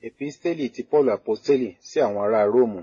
Episteli ti Paulu Aposteli sí àwọn ará Róòmù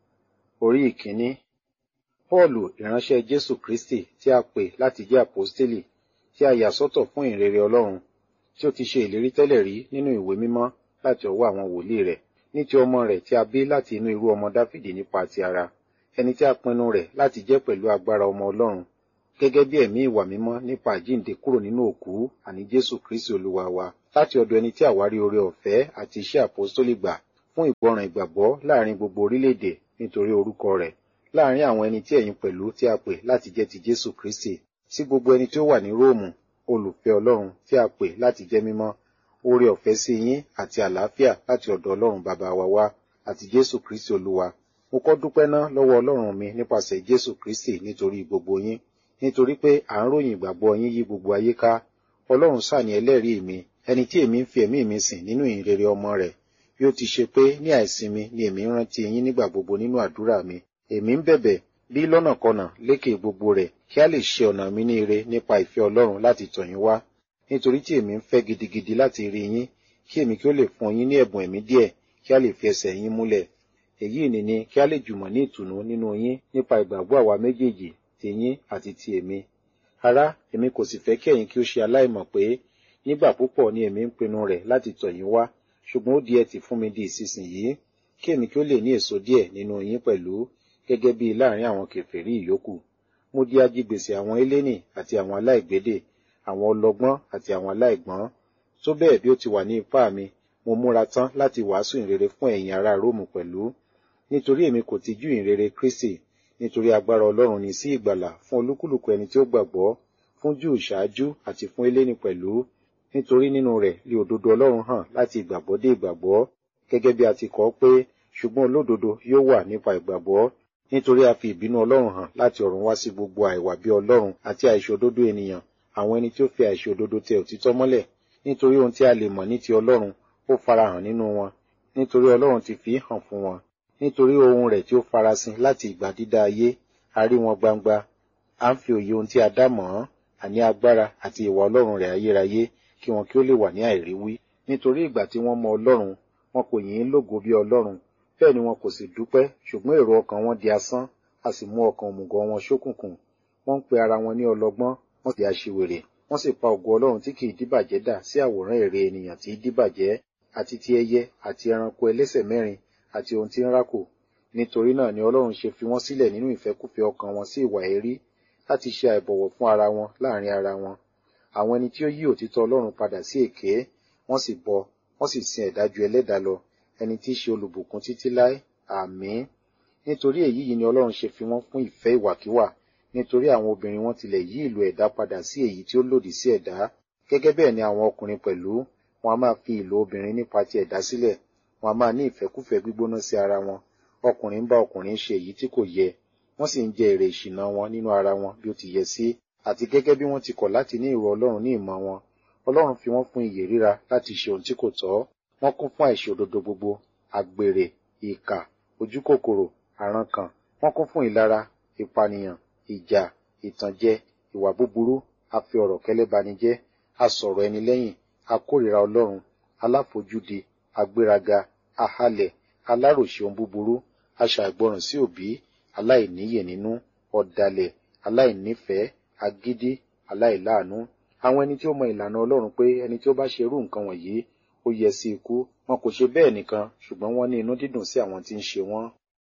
Orí ìkíní Pọ́ọ̀lù ìránṣẹ́ Jésù Kristi tí a pè láti jẹ́ Aposteli tí a yà sọ́tọ̀ fún ìrere Ọlọ́run tí ó ti ṣe ìlérí tẹ́lẹ̀ rí nínú ìwé mímọ́ láti ọwọ́ àwọn wòlíì rẹ̀ ní ti ọmọ rẹ̀ tí a bí láti inú irú ọmọ Dáfídì nípa ti ara ẹni tí a pinnu rẹ̀ láti jẹ́ pẹ̀lú agbára ọmọ Ọlọ́run gẹ́gẹ́ bí ẹ̀mí ìwà mímọ́ nípa àjíǹde kúrò nínú òkú àní Jésù Kristi Olúwa wa láti ọ̀dọ̀ ẹni tí àwárí oore ọ̀fẹ́ àti iṣẹ́ àpọ́stólì gbà fún ìgbọràn ìgbàgbọ́ láàrin gbogbo orílẹ̀-èdè nítorí orúkọ rẹ̀ láàrin àwọn ẹni tí ẹ̀yin pẹ̀lú tí a pè láti jẹ́ ti Jésù Kristi sí gbogbo ẹni tí ó wà ní Róòmù olùfẹ́ Ọlọ́run tí a pè láti jẹ́ mímọ́ oore ọ̀fẹ́ sí yín àti àlàáfíà láti ọ̀dọ̀ Ọlọ́run bàbá wa wá àti Jésù Kristi Olúwa mo kọ́ dúpẹ́ ná lọ́wọ́ Ọlọ́run mi nípasẹ̀ Jésù Kristi nítorí gbogbo yín nítorí pé à ń ròyìn ìgbàgbọ́ yín yí gbogbo ayé ká Ọlọ́run sàní ẹlẹ́rìí mi ẹni tí èmi ń fi ẹ̀mí mi sìn nínú ìhìnrere ọmọ rẹ̀ bí ó ti ṣe pé ní àìsinmi ni èmi ń rántí yín nígbà gbogbo nínú àdúrà mi èmi ń bẹ̀bẹ̀ bí lọ́nàkọnà lékè gbogbo rẹ̀ kí a lè ṣe ọ̀nà mi ní ire nípa ìfẹ́ Ọlọ́run láti tọ̀ yín wá nítorí tí èmi ń fẹ́ gidigidi láti rí yín kí èmi kí ó lè fún yín ní ẹ̀bùn ẹ̀mí díẹ̀ kí a lè fi ẹsẹ̀ yín múlẹ̀ èyí ni ni kí a lè jùmọ̀ ní ìtùnú nínú yín nípa ìgbàgbọ́ àwa méjèèjì ti yín àti ti èmi ará èmi kò sì fẹ́ kí ẹ̀yin kí ó ṣe aláìmọ̀ pé nígbà púpọ̀ ni èmi ń pinnu rẹ̀ láti tọ̀ yín wá ṣùgbọ́n ó di ẹtì fún mi di ìsinsìnyí kí èmi kí ó lè ní èso díẹ̀ nínú yín pẹ̀lú gẹ́gẹ́ bí láàrin àwọn kèfèrí ìyókù mo di ajigbèsè àwọn eléni àti àwọn aláìgbédè àwọn ọlọ́gbọ́n àti àwọn aláìgbọ́n tó bẹ́ẹ̀ bí ó ti wà ní ipá mi mo múra tán láti wàásù ìrere fún ẹ̀yin ará Róòmù pẹ̀lú nítorí èmi kò tijú ìrere Kristi nítorí agbára Ọlọ́run ní sí ìgbàlà fún olúkúlùkù ẹni tí ó gbàgbọ́ fún Júù ṣáájú àti fún eléni pẹ̀lú nítorí nínú rẹ̀ lé òdodo Ọlọ́run hàn láti ìgbàgbọ́ dé ìgbàgbọ́ gẹ́gẹ́ bí a ti kọ pé ṣùgbọ́n olódodo yóò wà nípa ìgbàgbọ́ nítorí a fi ìbínú Ọlọ́run hàn láti ọ̀run wá sí gbogbo àìwà bí Ọlọ́run àti àìṣòdodo ènìyàn àwọn ẹni tí ó fi àìṣòdodo tẹ òtítọ́ mọ́lẹ̀ nítorí ohun tí a lè mọ̀ ní ti Ọlọ́run ó farahàn nínú wọn nítorí Ọlọ́run ti fi hàn fún wọn nítorí ohun rẹ̀ tí ó farasin láti ìgbà dídá ayé a rí wọn gbangba à ń fi òye ohun tí a dá mọ̀ ọ́n àní agbára àti ìwà Ọlọ́run rẹ̀ ayérayé kí wọn kí ó lè wà ní àìríwí nítorí ìgbà tí wọ́n mọ Ọlọ́run wọn kò yìn ín lógo bí Ọlọ́run bẹ́ẹ̀ ni wọn kò sì dúpẹ́ ṣùgbọ́n èrò ọkàn wọn di asán a sì mú ọkàn òmùgọ̀ wọn ṣókùnkùn wọ́n ń pe ara wọn ní ọlọ́gbọ́n wọ́n sì aṣiwèrè wọ́n sì pa ògo Ọlọ́run tí kì í díbàjẹ́ dà sí àwòrán ère ènìyàn tí í díbàjẹ́ àti ti ẹyẹ àti ẹranko ẹlẹ́sẹ̀ mẹ́rin àti ohun tí ń rákò nítorí náà ni Ọlọ́run ṣe fi wọ́n sílẹ̀ nínú ìfẹ́kúfẹ̀ẹ́ ọkàn wọn sí ìwà èérí láti ṣe àìbọ̀wọ̀ fún ara wọn láàrin ara wọn àwọn ẹni tí ó yí òtítọ́ Ọlọ́run padà sí èké wọ́n sì bọ wọ́n sì sin ẹ̀dájú ẹlẹ́dàá lọ ẹni tí í ṣe olùbùkún títí láé àmín nítorí èyí yìí ni Ọlọ́run ṣe fi wọ́n fún ìfẹ́ ìwàkiwà nítorí àwọn obìnrin wọn tilẹ̀ yí ìlò ẹ̀dá padà sí èyí tí ó lòdì sí ẹ̀dá gẹ́gẹ́ bẹ́ẹ̀ ni àwọn ọkùnrin pẹ̀lú wọn a máa fi ìlò obìnrin nípa ti ẹ̀dá sílẹ̀ wọn a máa ní ìfẹ́kúfẹ̀ẹ́ gbígbóná sí ara wọn ọkùnrin ń bá ọkùnrin ṣe èyí tí kò yẹ wọ́n sì ń jẹ èrè ìṣìnà wọn nínú ara wọn bí ó ti yẹ sí àti gẹ́gẹ́ bí wọ́n ti kọ̀ láti ní ìrò Ọlọ́run ní ìmọ̀ wọn Ọlọ́run fi wọ́n fún iyè ríra láti ṣe ohun tí kò tọ́ wọ́n kún fún àìṣòdodo gbogbo àgbèrè ìkà ojúkòkòrò àrankàn wọ́n kún fún ìlara ìpànìyàn ìjà ìtànjẹ ìwà búburú afi ọ̀rọ̀ kẹ́lẹ́banijẹ́ asọ̀rọ̀ ẹni lẹ́yìn akórìíra Ọlọ́run aláfojúdi agbéraga ahalẹ̀ aláròṣe ohun búburú aṣàìgbọràn sí òbí aláìníyè nínú ọ̀dàlẹ̀ aláìnífẹ̀ẹ́ agídí aláìláàánú àwọn ẹni tí ó mọ ìlànà Ọlọ́run pé ẹni tí ó bá ṣe irú nǹkan wọ̀nyí ó yẹ sí ikú wọn kò ṣe bẹ́ẹ̀ nìkan ṣùgbọ́n wọ́n ní inú dídùn sí àwọn tí ń ṣe wọ́n.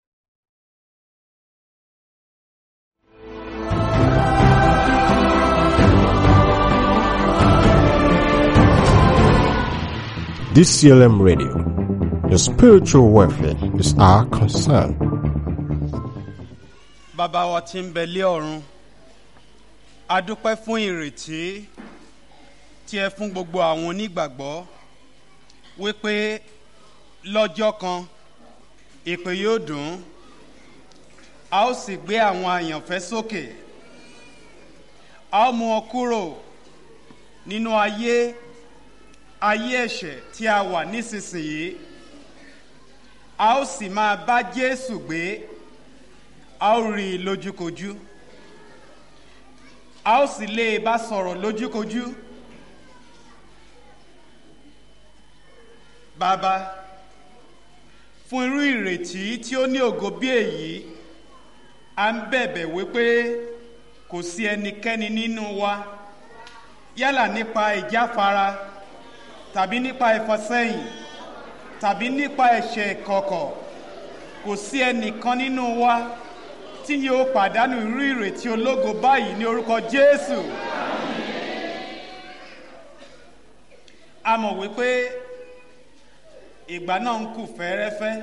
DCLM Radio. Your spiritual welfare is our concern. bàbá wa tí ń bẹ lé ọ̀run a dúpẹ́ fún ìrètí tí ẹ fún gbogbo àwọn onígbàgbọ́ wípé lọ́jọ́ kan ìpè yóò dùn a ó sì gbé àwọn àyànfẹ́ sókè a ó mú wọn kúrò nínú ayé ayé ẹ̀ṣẹ̀ tí a wà nísinsìnyí a ó sì máa bá Jésù gbé a ó rí i lójúkojú a ó sì lè bá sọ̀rọ̀ lójúkojú. Bàbá. Lójúkojú. Bàbá, fún irú ìrètí tí ó ní ògo bí èyí à ń bẹ̀bẹ̀ wípé kò sí ẹnikẹ́ni nínú wa yálà nípa ìjáfara tàbí nípa ìfọsẹ́yìn tàbí nípa ẹ̀ṣẹ̀ kọ̀kọ̀ kò sí ẹnìkan nínú wa tí yóò pàdánù irú ìrètí ológo báyìí ní orúkọ jésù a mọ̀ wípé ìgbà náà ń kù fẹ́ẹ́rẹ́fẹ́